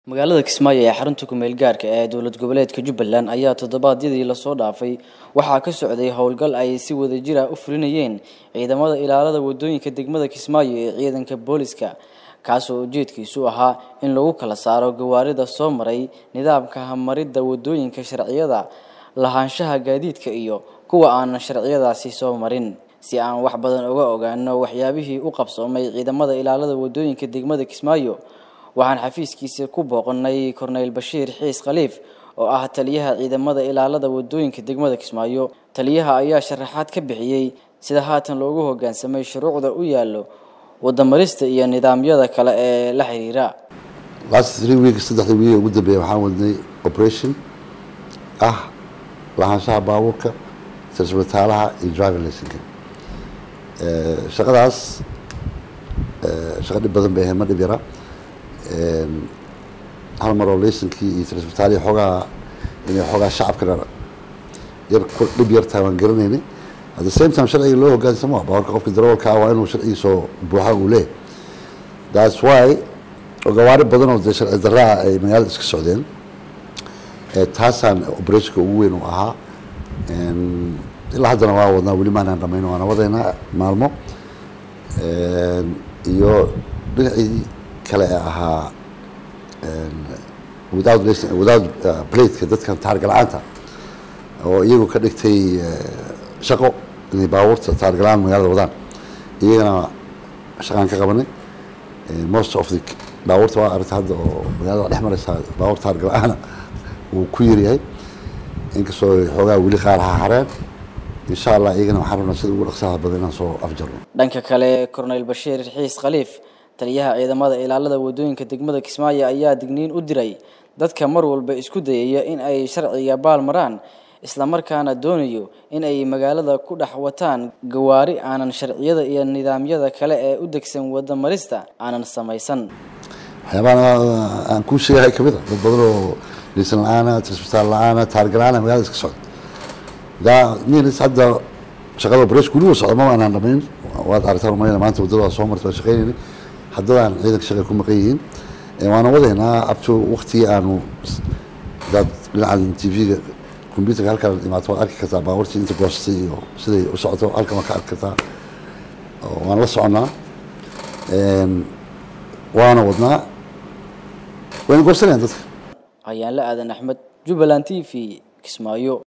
magaalada kismaayo ee xarunta kumeel gaarka ee dowlad goboleedka jubbaland ayaa toddobaadyadii lasoo dhaafay waxaa ka socday howlgal ay si wadajir ah u fulinayeen ciidamada ilaalada wadooyinka degmada kismaayo ee ciidanka booliska kaasoo ujeedkiisu ahaa in lagu kala saaro gawaarida soo maray nidaamka hamaridda wadooyinka sharciyada lahaanshaha gaadiidka iyo kuwa aan sharciyadaasi soo marin si aan wax badan uga ogaano waxyaabihii u qabsoomay ciidamada ilaalada wadooyinka degmada kismaayo waxaan xafiiskiisa ku booqanay korneyl bashiir xiis khaliif oo ah taliyaha ciidamada ilaalada wadooyinka degmada kismaayo taliyaha ayaa sharaxaad ka bixiyey sida haatan loogu hogaansamay shuruucda u yaallo wadamarista iyo nidaamyada kale ee la xiriira last three weeks saddexdii wiil ugu dambeeya waxaan wadnay operation ah lahaanshaha baabuurka sirasbitaalaha iyo driving licenka shaqadaas shaqa dhib badan bay ahayd ma dhib yara hal mar oo laysankii iyo trisbitaaliya xoogaa inay xoogaa shacabkana yar dhib yartaa waan garanaynay at the same time sharciga loo hogaansamo baawarka qofka darawalka ah waa inuu sharcigiisoo buuxa uu leeyahy that's why oo gawaari badan oo dee sharci darraa ay magaalada iska socdeen taasaan operationka ugu weyn uu ahaa ilaa haddana waa wadnaa weli maanaan dhamayn waana wadaynaa maalmo iyo dhinacii kale ee ahaa without without plateka dadkan taargala-aanta oo iyagu ka dhigtay shaqo inay baabuurta taargala-aan magaalada wadaan iyagana shaqaan ka qabanay most of the baabuurta waa aragta hadda oo magaalada dhex maraysaa baabuur taargala-aana wuu ku yaryahay inkastoo xoogaa weli qaar ha hareen insha allah iyagana waxaan rabnaa sida ugu dhaqsaha badan inaan soo afjarno dhanka kale corneyl bashiir xiis khaliif taliyaha ciidamada ilaalada wadooyinka degmada kismaayo ayaa digniin u diray dadka mar walba isku dayaya in ay sharciga baal maraan islamarkaana doonayo in ay magaalada ku dhex wataan gawaari aanan sharciyada iyo nidaamyada kale ee u degsan wadamarista aanan samaysan waxyaabaha aan kuu sheegahay kamid a dad badan oo liisan la-aana trisbitaal la-aana taargala-aana magaalada iska socda daa nis hadda shaqada operation weli wa socda maba aanaan dhamayn waad aragtaan umalayna maanta waddada waa soo marta waan shaqaynayna haddadaan ciidanka shaqa ku maqan yihiin waana wadaynaa abto waktigii aanu hadaad dhinacan t v-ga computerka halkaan imaato waad arki kartaa baabuurtii inta goostay iyo siday u socoto halkan waad ka arki kartaa waan la soconnaa waana wadnaa wayna goosanayaan dadka ayaanla aadan axmed jubbaland t v kismaayo